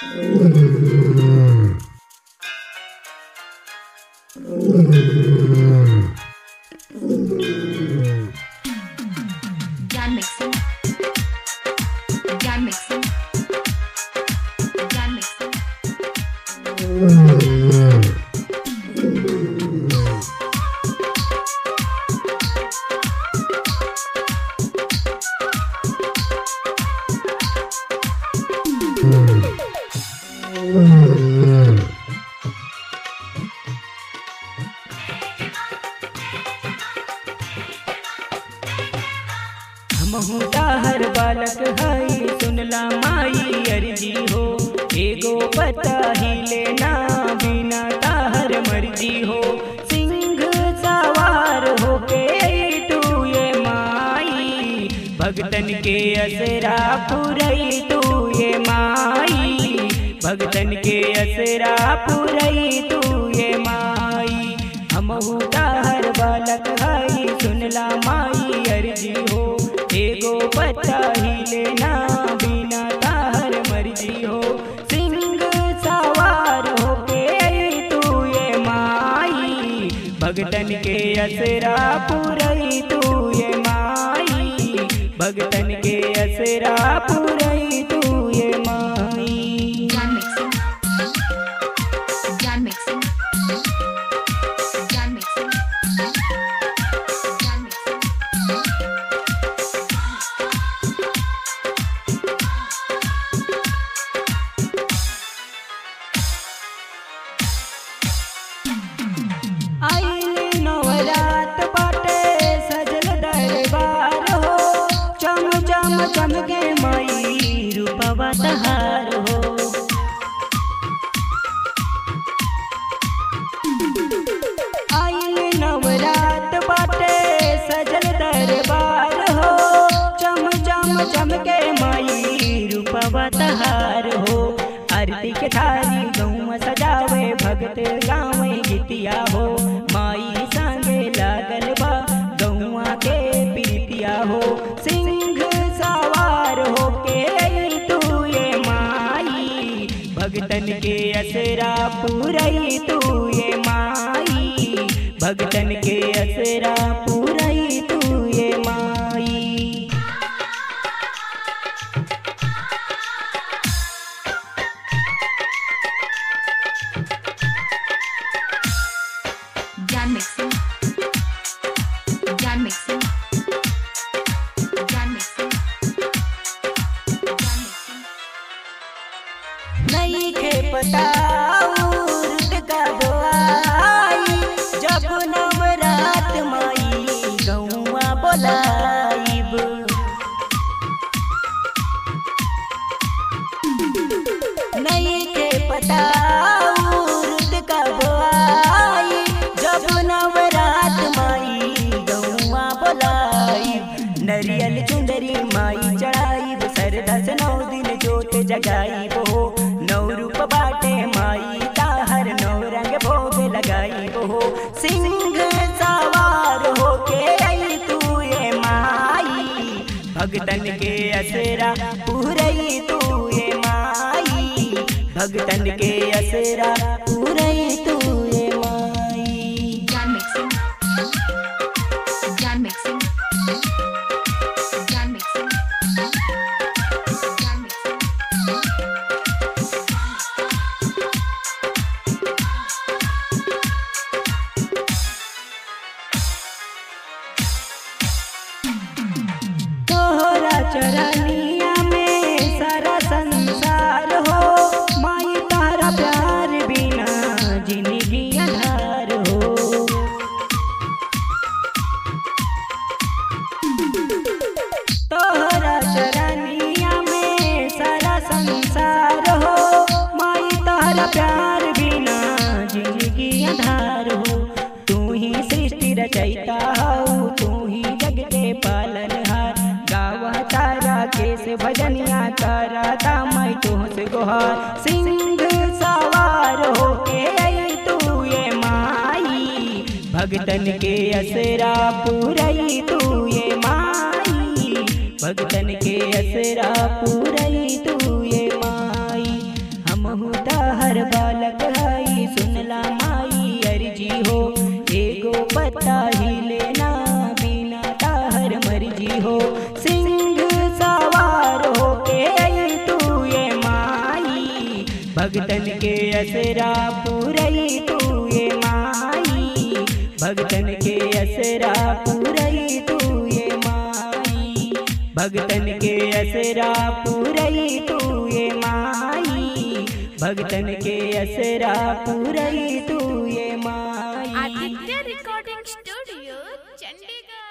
Jan mixing. Jan mixing. Jan mixing. हमहू हर बालक हई सुनला माई अर्जी हो एगो पता ही लेना बिना ताहर मर्जी हो सिंह सवार होके तू ये माई भगतन के असरा पुरई तू ये माई भगतन के असरा पुरई तू ये माई हमहू हर बालक हई सुनला माई अर्जी हो एगो पता ही लेना बिना ताहर मर्जी हो सिंह सवार होके तू ये माई भगतन के असरा पुरई तू ये माई भगतन के असरा पुरई तू ये माई Jan mixing. Jan mixing. Jan mixing. Jan mixing. आइल नवरात बाटे सजल दरबार हो चम चम चमके माई रूपवा तहार हो आइल नवरात बाटे सजल दरबार हो चम चम चमके माई रूपवा तहार हो आरती के थारी गौवा सजावे भगत गावे गीतिया हो माई संगे लागल बा गौवा के प्रीतिया हो सिंह सवार हो के तू ये माई भगतन के असरा पुरई तू ये माई भगतन के असरा पुरई तू ये माई Jan mixing. Jan mixing. Jan mixing. Jan mixing. नहीं खे पता उर्द का बोआई जब नवरात माई गौआ बोलाइब नहीं खे पता उर्द का बोआई जब नवरात माई गौआ बोलाइब नरियल चुंदरी माई चढ़ाइब सरदा से नौ दिन जोत जगाइब हो नौ रूप बाटे माई ताहर नौ रंग भोग लगाइब हो सिंह सवार होके आई तू ये माई भगतन के असरा पूरई तू ये माई भगतन के असरा पूरई तू ये माई Jan mixing. Jan mixing. Jan mixing. Jan mixing. तोहरा चरनिया में सारा संसार हो माई तारा प्यार बिना जिंदगी अधार हो तोहरा चरनिया में सारा संसार हो माई तारा प्यार बिना जिंदगी अधार हो तू ही सृष्टि रचयिता हो तू ही जग के पालनहार गावा तारा केस भजनिया तारा दामई तुहस गोहार सिंह सवार होके आई तू ये माई भगतन के असरा पुरई तू ये माई भगतन के असरा पुरई तू ये माई हम हमहू तहर बालक हई सुनला माई अर्जी हो एगो पत्ता ही लेना बिना तहर मर्जी हो सिंह सवार हो के आई तू ये माई भगतन के असरा पूरई तू ये माई भगतन के असरा पूरई तू ये माई भगतन के असरा पूरई तू ये माई भगतन के असरा पूरई तू ये माई आदित्य रिकॉर्डिंग स्टूडियो चंडीगढ़